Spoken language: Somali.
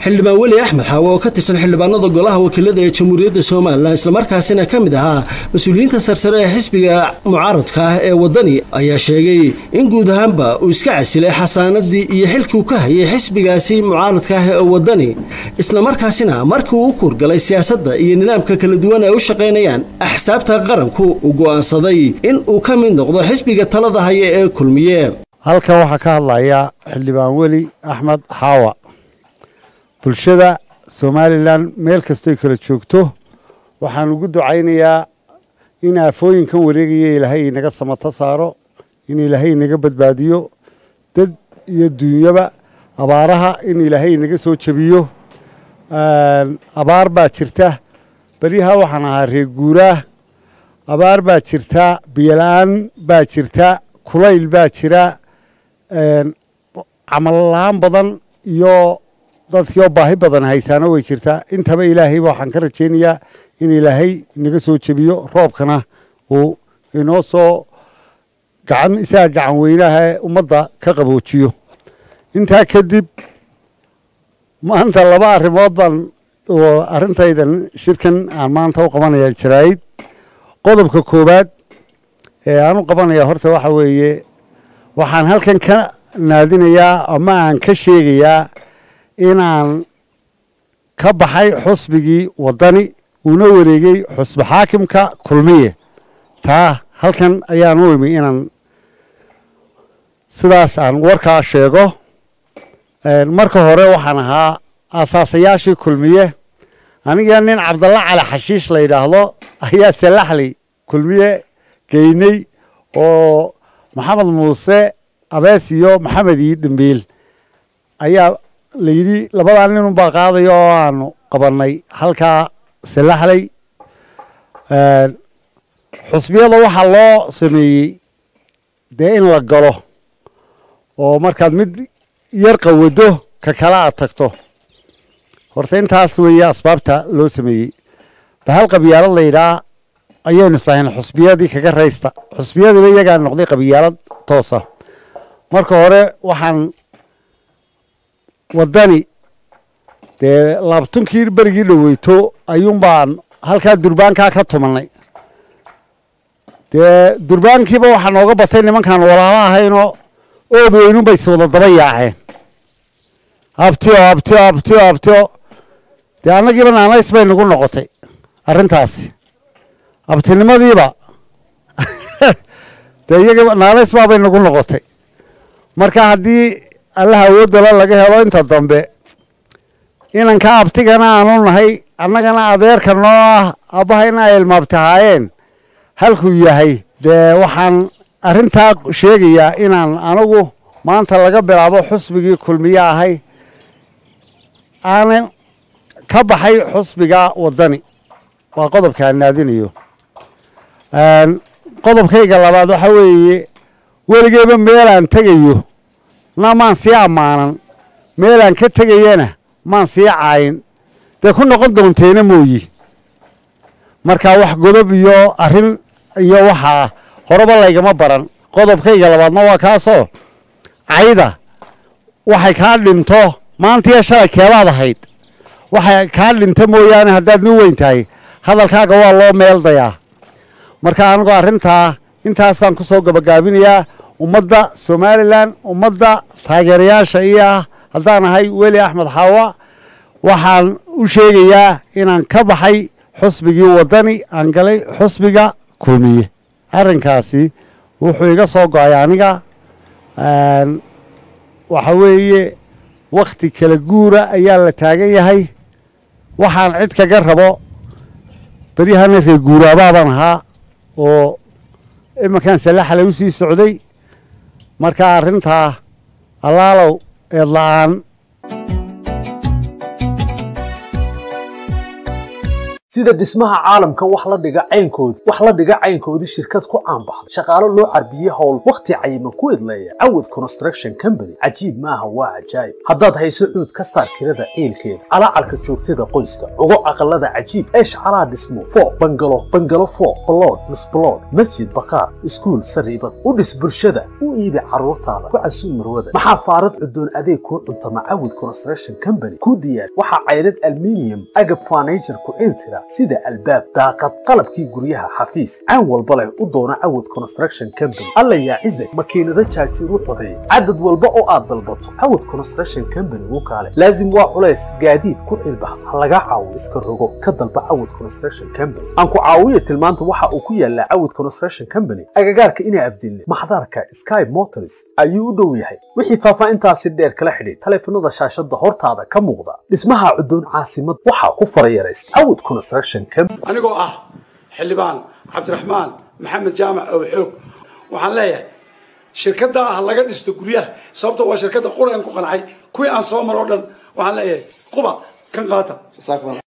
xildhibaan weli axmed xaawe oo ka tirsan xildhibaanada golaha wakiilada ee jamhuuriyadda somalilan islamarkaasina ka mid ahaa mas-uuliyiinta sarsare ee xisbiga mucaaradka ah ee waddani ayaa sheegay in guud ahaanba uu iska casilay xasaanadii iyo xilkii uu ka hayay xisbigaasi mucaaradka ah ee waddani islamarkaasina markii uu u kuurgalay siyaasadda iyo nidaamka kala duwan ay u shaqaynayaan axsaabta qaranku uu go'aansaday in uu ka mid noqdo xisbiga talada haya ee kulmiye halkan waxaa ka hadlaya xildhibaan weli axmed xaawa bulshada somalilan meel kastoy kala joogto waxaan ugu ducaynayaa in aafooyinkan wareegaya ilaahay inaga samato saaro in ilaahay inaga badbaadiyo dad iyo duunyaba abaaraha in ilaahay inaga soo jebiyo abaar baa jirta beryaha waxaan ahaa reer guuraah abaar baa jirta biyola-aan baa jirta kulayl baa jira camal la-aan badan iyo dadkiioo baahi badan haysaano way jirtaa intaba ilaahayba waxaan ka rajaynayaa in ilaahay inaga soo jebiyo roobkana uu inoo soo gacan isaga gacan weynaha ee ummadda ka qaboojiyo intaa kadib maanta laba arrimood baan arrintaydan shirkan aan maanta u qabanaya jaraa'id qodobka koowaad ee aan u qabanaya horta waxa weeye waxaan halkan ka naadinayaa ama aan ka sheegayaa inaan ka baxay xusbigii waddani uuna wareegay xusbi xaakimka kulmiye taa halkan ayaan u imi inaan sidaas aan warkaa sheego marka hore waxaan ahaa asaasayaashii kulmiye aniga nin cabdalla cali xashiish la yidhaahdo ayaa salaxley kulmiye geynay oo maxamed muuse abees iyo maxamed ii dambiil ayaa la yidhi labadaa ninun baa qaadaya oo aanu qabannay halkaa salaxley xusbiyada waxaa loo sameeyey dee in la galo oo markaad mid yar qawado ka kale aad tagto horta intaas weeye asbaabta loo sameeyey bahal qabyaalad la yidhaha ayaynu islahayn xusbiyadii kaga raysta xusbiyadiiba iyagaa noqday qabyaalad toosa marka hore waxaan waddani dee laabtunkii berigii dhoweyto ayuun baan halkaa durbaankaa ka tumanay dee durbaankiiba waxaa nooga batay nimankaan walaalo ahaynoo ood weynun bay iswada daba yaaceen abtio abtio abtio abtio dee annagiiba naanays bay nagu noqotay arrintaasi abtinimadiiba dee iyaga naanays baabay nagu noqotay marka haddii allaha awoodala laga helo inta dambe inanka abtigana aanu nahay annagana adeerka noo ah abbahayna ay ilmaabtahaayeen halkuu yahay dee waxaan arrintaa sheegayaa inaan anigu maanta laga bilaabo xusbigii kulmiye ahay aanan ka baxay xusbiga waddani waa qodobka aan naadinayo qodobkayga labaad waxaa weeye weligeyba meelaan tegayo na maan sii ammaanan meelaan ka tegayana maan sii caayin dee ku noqon doonteena mooyi markaa wax godob iyo arrin iyo waxaa horeba laygama baran qodobkayga labaadna waa kaasoo cayda waxay kaa dhinto maantiiyo shalay keebaad ahayd waxay kaa dhinto mooyaane haddaad nin weyn tahay hadalkaaga waa loo meeldayaa marka anigu arrintaa intaasaan ku soo gabagaabinayaa ummadda somalilan ummadda taageerayaasha iyo ah haddaan ahay weli axmed xaawa waxaan u sheegayaa inaan ka baxay xusbigii waddani aan galay xusbiga kulmiye arrinkaasi wuxuu iga soo go-ay aniga waxa weeye wakhti kala guura ayaa la taagan yahay waxaan cid kaga rabo beryahana reer guuraabaabaan ahaa oo iminkan salaxale u sii socday marka arrintaa allaalow eed la-aan sida dhismaha caalamka wax la dhiga caynkoodii wax la dhiga caynkoodii shirkad ku caanbaxday shaqaalo loo carbiyey howl wakhti cayiman ku idleeya cawad construction company cajiib maaha waa cajaayib haddaad hayso cuud ka saar kirada ciilkeeda calaacarka joogtada qoyska ugo aqalada cajiib eesh calaa dhismo foo bangalo bangalo foo balood misbalood masjid bakaar iskuul sariibad u dhis bulshada u iibi carruurtaada ku casuum marwada maxaa faarad cudoon adeeg kuu cuntama cawad construction company ku diyaar waxaa caydhad alminium agab furniture ku ciiltira sida albaab daaqad qalabkii guryaha xafiis caan walba leh u doona cawad construction company alla yaa cizag makiinado jaajuur u codeeya cadad walba oo aad dalbato cawad construction company wuu kaale laazim waa culays gaadiid ku cilbax ha laga caawo iska rogo ka dalba cawad construction company aan ku caawiya tilmaanta waxa uu ku yaalaa cawad construction company agagaarka inaa afdilne maxdarka sky motors ayuu u dhow yahay wixii faahfaahintaasi dheer kala xidhay taleefanada shaashada hortaada ka muuqda dhismaha cudoon caasimad waxaa ku farayaraysta cawad construction company anigoo ah xildhibaan cabdiraxmaan maxamed jaamac oo xoog waxaan leeyahay shirkadda ah laga dhisto guryaha sababta waa shirkadda quraan ku qancay kuwii aan soo maro o dhan waxaan leeyahay quba kan qaata